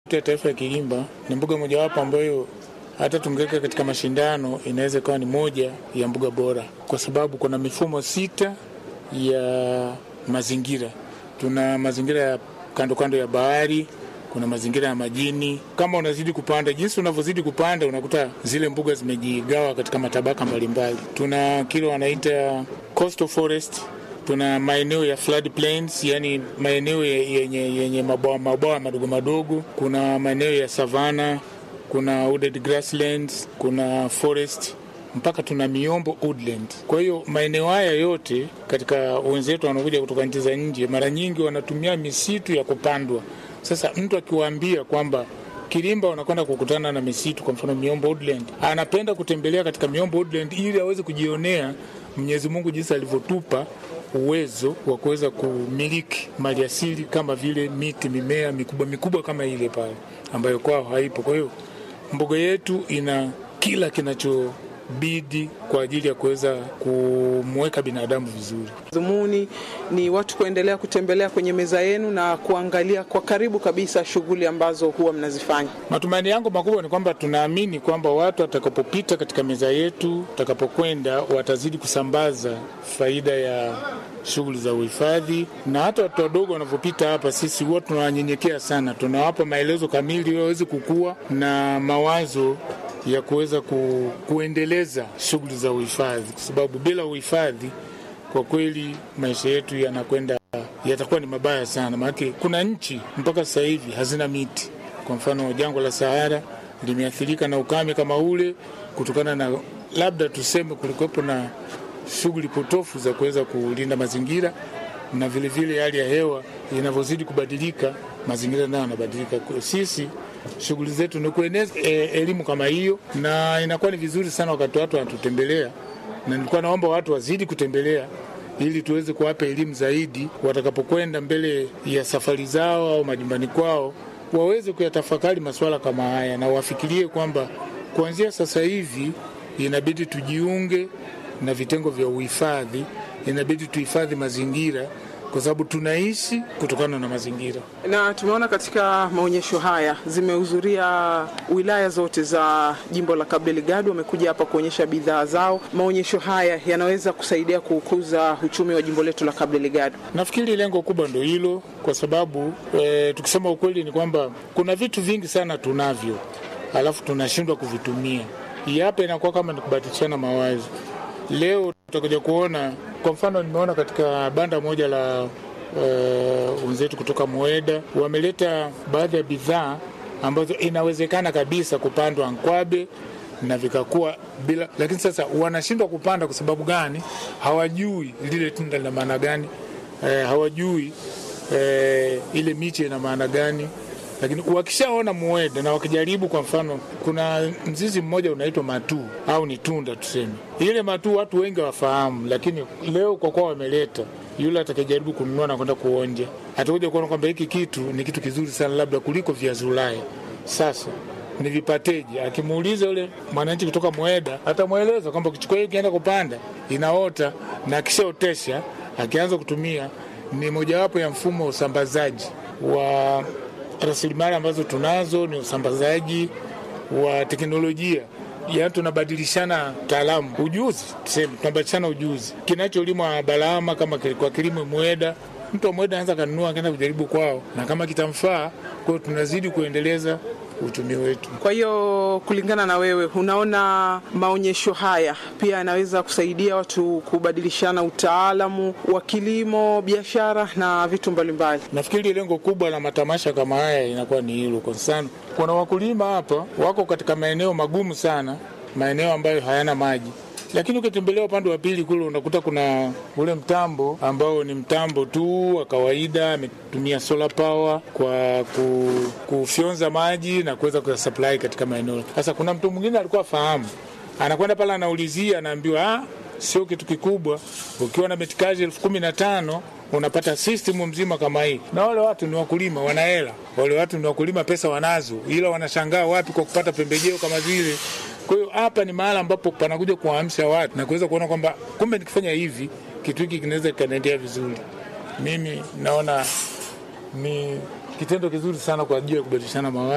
ya taifa ya Kilimba ni mbuga mojawapo ambayo hata tungeweka katika mashindano inaweza ikawa ni moja ya mbuga bora, kwa sababu kuna mifumo sita ya mazingira. Tuna mazingira ya kando kando ya bahari, kuna mazingira ya majini. Kama unazidi kupanda, jinsi unavyozidi kupanda, unakuta zile mbuga zimejigawa katika matabaka mbalimbali. Tuna kile wanaita coastal forest tuna maeneo ya flood plains, yani maeneo yenye, yenye mabawa mabawa madogo madogo. Kuna maeneo ya savana, kuna wooded grasslands, kuna forest mpaka tuna miombo woodland. Kwa hiyo maeneo haya yote katika wenzetu wanaokuja kutoka nchi za nje, mara nyingi wanatumia misitu ya kupandwa. Sasa mtu akiwaambia kwamba Kilimba unakwenda kukutana na misitu, kwa mfano miombo woodland, anapenda kutembelea katika miombo woodland ili aweze kujionea Mwenyezi Mungu jinsi alivyotupa uwezo wa kuweza kumiliki maliasili kama vile miti, mimea mikubwa mikubwa kama ile pale ambayo kwao haipo. Kwa hiyo mbuga yetu ina kila kinachobidi kwa ajili ya kuweza kumweka binadamu vizuri. Dhumuni ni watu kuendelea kutembelea kwenye meza yenu na kuangalia kwa karibu kabisa shughuli ambazo huwa mnazifanya. Matumaini yangu makubwa ni kwamba tunaamini kwamba watu watakapopita katika meza yetu, watakapokwenda, watazidi kusambaza faida ya shughuli za uhifadhi, na hata watu wadogo wanavyopita hapa, sisi huwa tunawanyenyekea sana, tunawapa maelezo kamili ili waweze kukua na mawazo ya kuweza ku, kuendeleza shughuli za uhifadhi, kwa sababu bila uhifadhi kwa kweli maisha yetu yanakwenda yatakuwa ni mabaya sana. Maanake kuna nchi mpaka sasa hivi hazina miti. Kwa mfano jangwa la Sahara limeathirika na ukame kama ule, kutokana na labda tuseme kulikuwepo na shughuli potofu za kuweza kulinda mazingira, na vilevile hali ya hewa inavyozidi kubadilika, mazingira nayo yanabadilika. Sisi shughuli zetu ni kueneza e, elimu kama hiyo, na inakuwa ni vizuri sana wakati watu wanatutembelea, na nilikuwa naomba watu wazidi kutembelea ili tuweze kuwapa elimu zaidi, watakapokwenda mbele ya safari zao au majumbani kwao, waweze kuyatafakari masuala kama haya na wafikirie kwamba kuanzia sasa hivi inabidi tujiunge na vitengo vya uhifadhi, inabidi tuhifadhi mazingira kwa sababu tunaishi kutokana na mazingira. Na tumeona katika maonyesho haya zimehudhuria wilaya zote za jimbo la Cabo Delgado, wamekuja hapa kuonyesha bidhaa zao. Maonyesho haya yanaweza kusaidia kukuza uchumi wa jimbo letu la Cabo Delgado. Nafikiri lengo kubwa ndo hilo, kwa sababu e, tukisema ukweli ni kwamba kuna vitu vingi sana tunavyo, alafu tunashindwa kuvitumia. Hii hapa inakuwa kama ni kubadilishana mawazo. Leo tutakuja kuona kwa mfano, nimeona katika banda moja la wenzetu uh, kutoka Moeda wameleta baadhi ya bidhaa ambazo inawezekana kabisa kupandwa Nkwabe na vikakuwa bila, lakini sasa wanashindwa kupanda. Kwa sababu gani? Hawajui lile tunda lina maana gani, eh, hawajui eh, ile miche ina maana gani lakini wakishaona mueda na wakijaribu, kwa mfano, kuna mzizi mmoja unaitwa matuu au ni tunda tuseme, ile matuu watu wengi wafahamu, lakini leo kwa kuwa wameleta, yule atakayejaribu kununua na kwenda kuonja atakuja kuona kwamba hiki kitu ni kitu kizuri sana, labda kuliko viazi Ulaya. Sasa ni vipateji. Akimuuliza yule mwananchi kutoka Mweda, atamweleza kwamba ukichukua hii ukienda kupanda inaota, na akishaotesha akianza kutumia, ni mojawapo ya mfumo wa usambazaji wa rasilimali ambazo tunazo ni usambazaji wa teknolojia, yaani tunabadilishana taalamu, ujuzi, tuseme tunabadilishana ujuzi. Kinacholimwa Balama kama kwa kilimo Mweda, mtu wa Mweda anaweza kanunua akaenda kujaribu kwao, na kama kitamfaa, kwa hiyo tunazidi kuendeleza uchumi wetu. Kwa hiyo kulingana na wewe, unaona maonyesho haya pia yanaweza kusaidia watu kubadilishana utaalamu wa kilimo, biashara na vitu mbalimbali. Nafikiri lengo kubwa la matamasha kama haya inakuwa ni hilo. Kwa mfano, kuna wakulima hapa wako katika maeneo magumu sana, maeneo ambayo hayana maji lakini ukitembelea upande wa pili kule unakuta kuna ule mtambo ambao ni mtambo tu wa kawaida, ametumia solar power kwa ku, kufyonza maji na kuweza kuyasupply katika maeneo. Sasa kuna mtu mwingine alikuwa fahamu, anakwenda pale, anaulizia, anaambiwa ah, sio kitu kikubwa, ukiwa na metikaji elfu kumi na tano unapata system mzima kama hii. Na wale watu ni wakulima, wana hela, wale watu ni wakulima, pesa wanazo, ila wanashangaa wapi kwa kupata pembejeo kama zile. Kwa hiyo hapa ni mahali ambapo panakuja kuwaamsha watu na kuweza kuona kwamba kumbe nikifanya hivi kitu hiki kinaweza kikaendelea vizuri. Mimi naona ni kitendo kizuri sana kwa ajili ya kubadilishana mawazo.